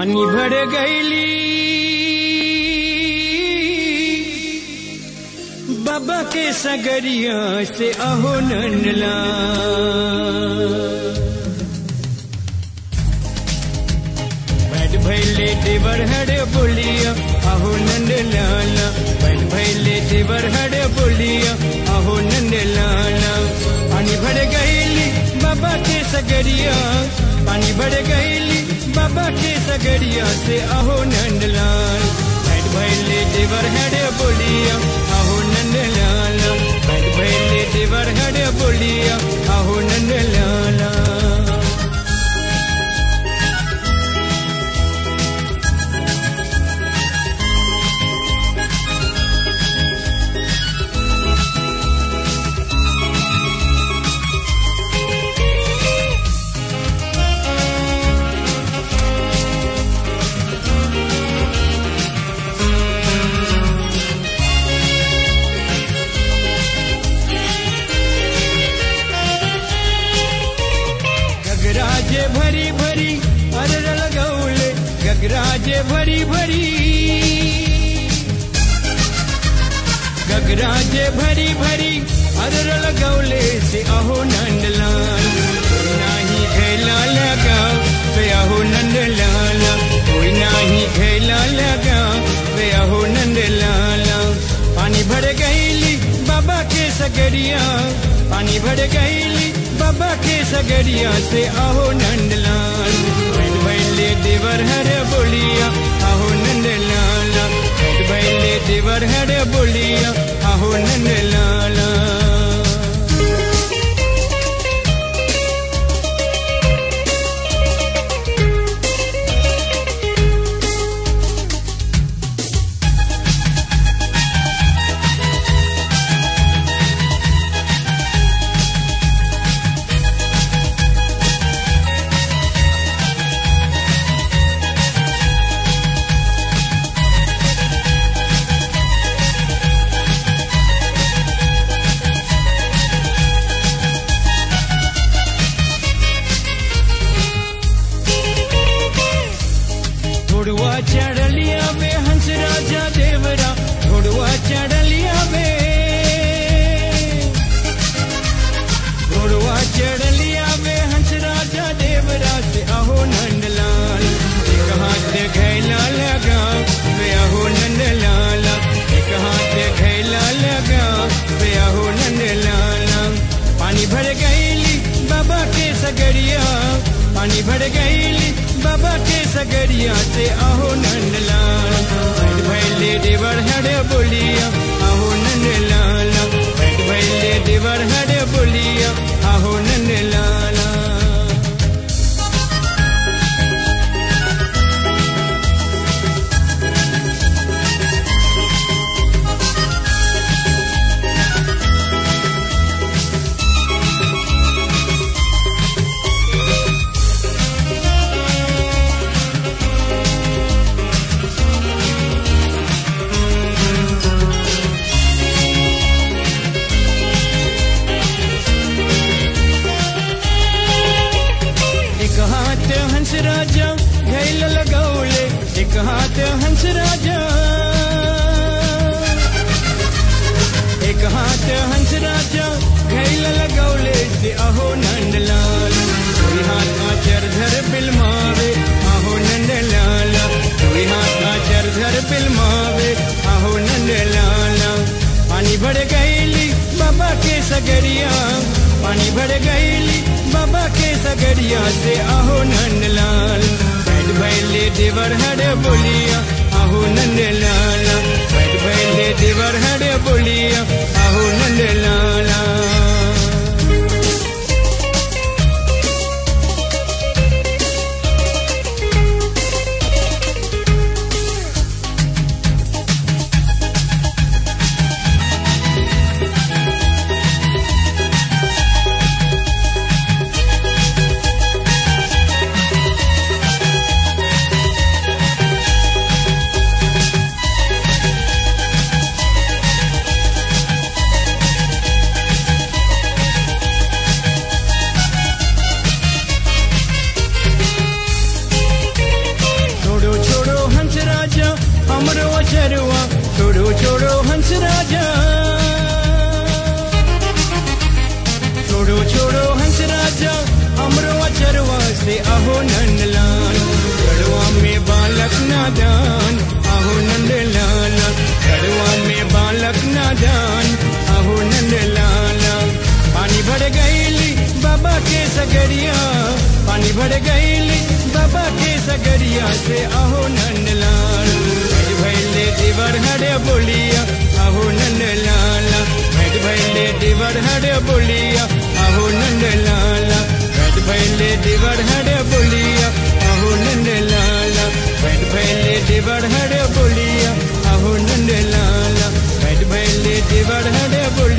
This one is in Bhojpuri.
पानी भर गईली बाबा के सगरिया से अहो नंदला बैठ भैले देवर हरे बोलिया अहो नंद लाला बैठ भैले देवर हरे बोलिया अहो नंद लाला पानी भर गईली बाबा के सगरिया पानी भर गईली बाबा के सगरिया से अहो नंदलाल बैठ भैले देवर हरे बोलिया अहो नंद लाला बैठ भैले देवर हरे बोलिया अहो नंद लाला गगराजे भरी भरी अरर लगौले गगराजे भरी भरी गगराजे भरी भरी अरर लगौले से अहो नंदलाल कोई नाही खेला लगा वे अहो नंदलाल कोई नाही खेला लगा वे अहो नंदलाल पानी भर गईली बाबा के सगरिया पानी भर गईली बाबा के सगरिया से अहो नंदलाल बैठ बैले देवर हरे बोलिया अहो नंदलाल बैठ बैले देवर हरे बोलिया अहो नंदलाला घोड़वा चढ़लिया में हंस राजा देवरा घोड़वा चढ़लिया में घोड़वा चढ़लिया में हंस राजा देवरा से अहो नंदलाल एक हाथ घैला लगा वे अहो नंदलाला एक हाथ घैला लगा वे अहो नंदलाला पानी भर गईली बाबा के सगरिया पानी भर गईली बाबा के सगरिया से अहो नंदलाल बैठ भैले देवर हरे बोलिया अहो नंदलाल बैठ भैले देवर हरे बोलिया अहो नंदलाला एक हाथ हंस राजा घैल लगौले एक हाथ हंस राजा एक हाथ हंस राजा घैल लगौले से अहो नंदलाल कोई हाथ आचर धर बिलमावे अहो नंदलाला कोई हाथ आचर धर बिलमावे अहो नंदलाला पानी भर गईली बाबा के सगरिया पानी भर गईली बाबा के सगरिया से अहो नंदलाल बैठ भैले देवर हरे बोलिया अहो नंदलाला बैठ भैले देवर हरे बोलिया अहो नंदलाला नादान आहो नंद लाला घरवा में बालक नादान आहो नंद लाला पानी भर गईली बाबा के सगरिया पानी भर गईली बाबा के सगरिया से आहो नंद लाल भैले देवर हरे बोलिया आहो नंद लाला भेट भैले देवर हरे बोलिया आहो नंद लाला भेट भैले देवर हरे बोलिया आहो नंद लाला भेट भैले देवर हरे बोलिया आहो नंद लाला भेट भैले देवर हरे बोलिया